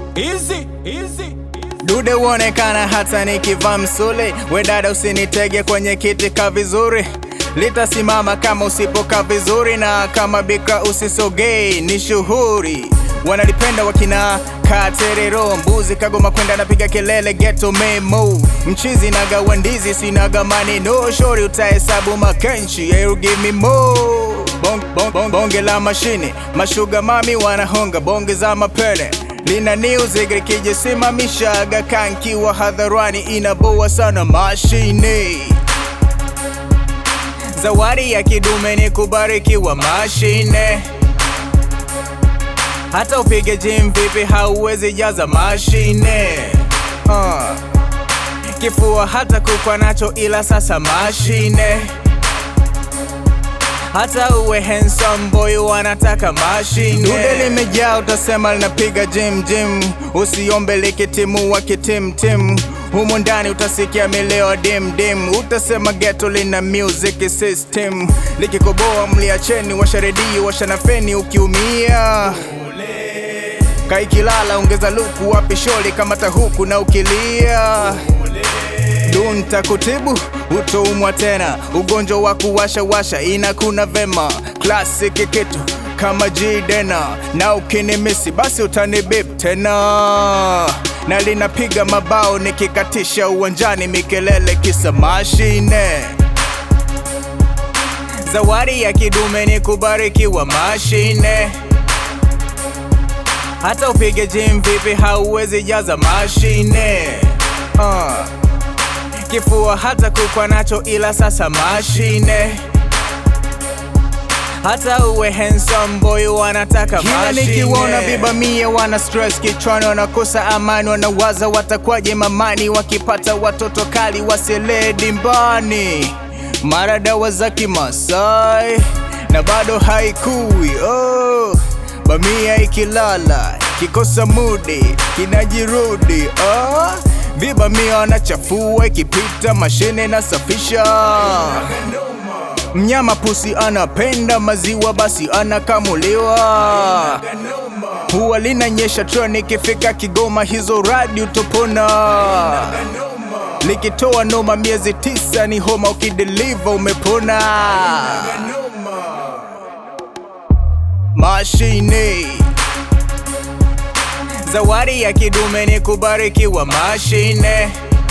easy, easy. Dude uonekana hata nikivaa msuli, we dada usinitege kwenye kiti ka vizuri, litasimama kama usipokaa vizuri, na kama bika usisogei, ni shuhuri wanalipenda wakina katerero mbuzi kagoma kwenda napiga kelele geto memo mchizi naga ndizi sinaga maneno shori utahesabu makenchi you give me more bong, bong, bong, bonge la mashine mashuga mami wanahonga bonge za mapele lina music likijisimamishaga kankiwa hadharani inaboa sana mashine zawadi ya kidume ni kubarikiwa mashine hata upige gym vipi hauwezi jaza mashine uh. Kifua hata kukwa nacho ila sasa mashine hata uwe handsome boy wanataka mashine. Dude limejaa utasema linapiga gym gym, usiombe likitimua kitimtim humu ndani utasikia mileo dim dim, utasema ghetto lina music system. Likikoboa mliacheni, washa redio, washa na feni ukiumia kaikilala ongeza luku wapi sholi kamata huku na ukilia dunta kutibu utoumwa tena ugonjwa wa kuwasha washa inakuna vema classic kitu kama jidena na ukinimisi basi utanibip tena na linapiga mabao nikikatisha uwanjani mikelele kisa mashine zawadi ya kidume ni kubarikiwa mashine hata upige gym vipi hauwezi jaza mashine uh. Kifua hata kukwa nacho ila sasa mashine hata uwe handsome boy wanataka Kila mashine. nikiwaona vibamia wana stress kichwani, wanakosa amani, wanawaza watakwaje mamani wakipata watoto kali wasilee dimbani, mara dawa za Kimasai na bado haikui oh. Bamia ikilala kikosa mudi kinajirudi oh. Vibamia wanachafua ikipita mashine na safisha Mnyama pusi anapenda maziwa, basi anakamuliwa. Huwa linanyesha treni ikifika Kigoma, hizo radi utopona. Likitoa noma miezi tisa ni homa, ukideliva umepona. Mashine zawadi ya kidume ni kubarikiwa mashine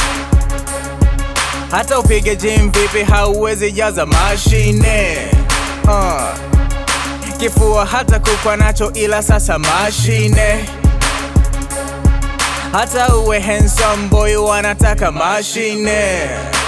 hata upige gym vipi hauwezi jaza mashine uh. Kifua hata kukwa nacho ila sasa mashine hata uwe handsome boy wanataka mashine